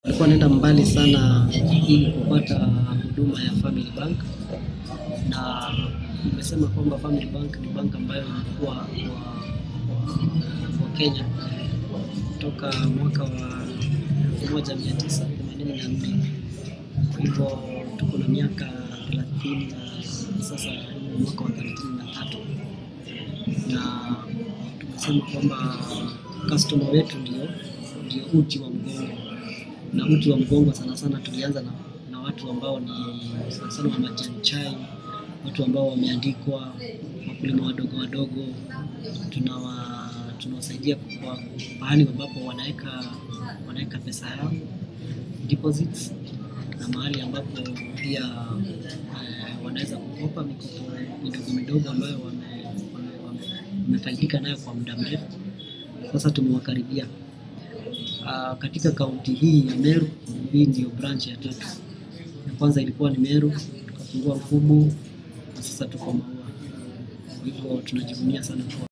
Nilikuwa naenda mbali sana ili kupata huduma ya Family Bank, na nimesema kwamba Family Bank ni bank ambayo imekuwa kwa, kwa Kenya toka mwaka wa 1984 kwa hivyo tuko na miaka 30 na sasa ni mwaka wa 33 na tumesema kwamba customer wetu ndio ndio uti wa mgongo na uti wa mgongo sana sana tulianza na, na watu ambao ni sana sana wa majani chai, watu ambao wameandikwa, wakulima wadogo wadogo, tunawa tunawasaidia kwa pahali ambapo wanaweka wanaweka pesa yao deposits, na mahali ambapo pia eh, wanaweza kukopa mikopo midogo midogo ambayo wame, wame, wame, wamefaidika nayo kwa muda mrefu. Sasa tumewakaribia Uh, katika kaunti hii ya Meru, hii ndio branch ya tatu. Ya kwanza ilikuwa ni Meru, tukafungua Mfumu na sasa tuko Maua. Kwa hivyo tunajivunia sana kuwa